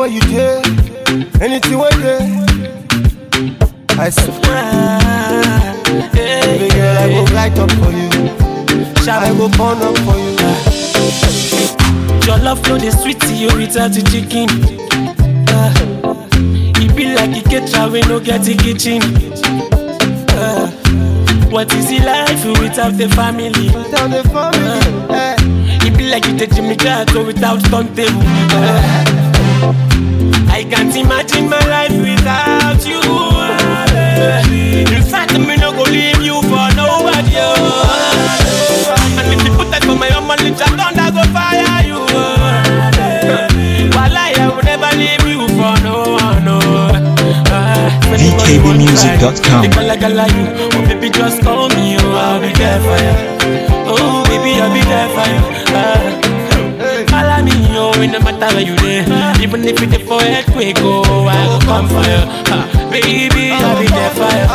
you did, anything where there. I swear, baby girl, I go light up for you. I go burn up for you. Your love flow the sweet to you without the chicken. Uh, it be like a caterer we no get a kitchen. Uh, what is it life without the family? Tell the family, eh. It be like you take Jimmy Jato without turntable. Uh, I can't imagine my life without you. Uh, in fact, me no go leave you for nobody. Uh, and if you put that for my own money, I don't go fire you. Uh, while I will never leave you for no one. No. Uh, VKBmusic.com. The gala gala you, oh baby just call me, oh I'll be there for you. Oh baby I'll be there for you. Uh, Follow me, oh, it no matter where you there. Even if it's for earthquake, oh, I go come for you. Uh, baby, I'll be there for you.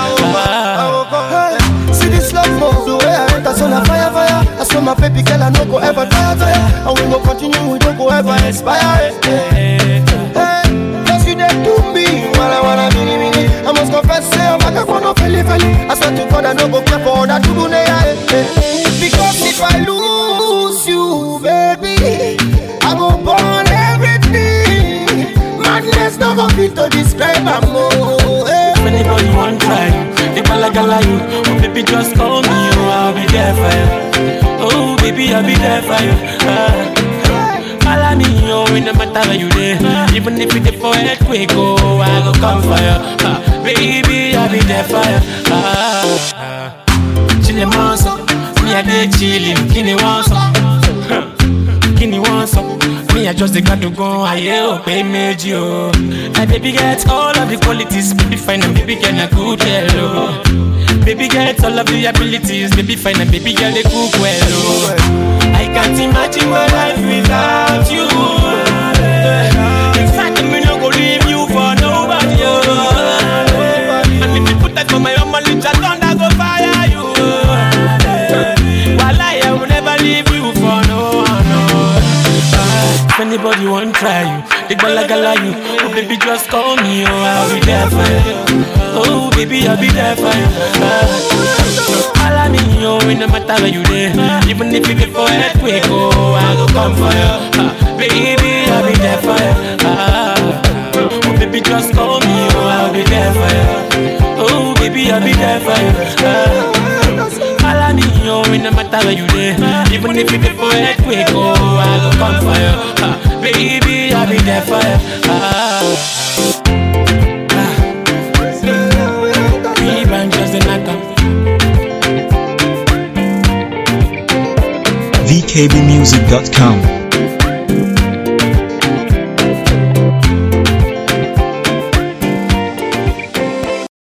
Uh, Hey, See this love move, the way I enter, so na fire, fire. I saw my baby girl, I no go ever tire, tire. And we go continue, we don't go ever expire. Hey, hey, just you there to me, wanna wanna mini mini. I must confess, say I'm back on no feli feli. I swear to God, I no go care for that to do hey, hey. Because if I lose you, baby, I go burn everything. Madness no go fit to describe am oh. Hey. if anybody want try you, the gala gala you, oh baby just call me, oh I'll be there for you. Oh baby, I'll be there for you. Uh, Follow me, oh, it no matter where you there. Even if it's for earthquake, oh, I go come for you. Uh, baby, I'll be there for you. Uh, uh, chillin' monster, me a dey chillin', kini want some, kini want some. Me I just dey got to go, aye oh, pay méjì oh. My baby get all of the qualities, baby fine and baby girl na good girl oh. Baby get all of the abilities, baby fine and baby girl dey cook well oh. I can't imagine my life without you. In fact, me no go leave you for nobody. Oh. And if you put that for my own money, I don't go fire you. While I will never leave you for no one. No. Uh, if anybody want try you, they gala gala you. Oh baby, just call me. Oh, I'll be there for you. Oh baby, I'll be there for you. Uh, Follow me, oh, it no matter where you there. Even if you get for earthquake, oh, I go come for you. Uh, baby, I'll be there for you. Uh, oh, baby, just call me, oh, I'll be there for you. Oh, baby, I'll be there for you. Uh, follow me, oh, it no matter where you there. Even if you get for earthquake, oh, I go come for you. Uh, baby, I'll be there for you. Uh, Three branches in a cup. VKBmusic.com.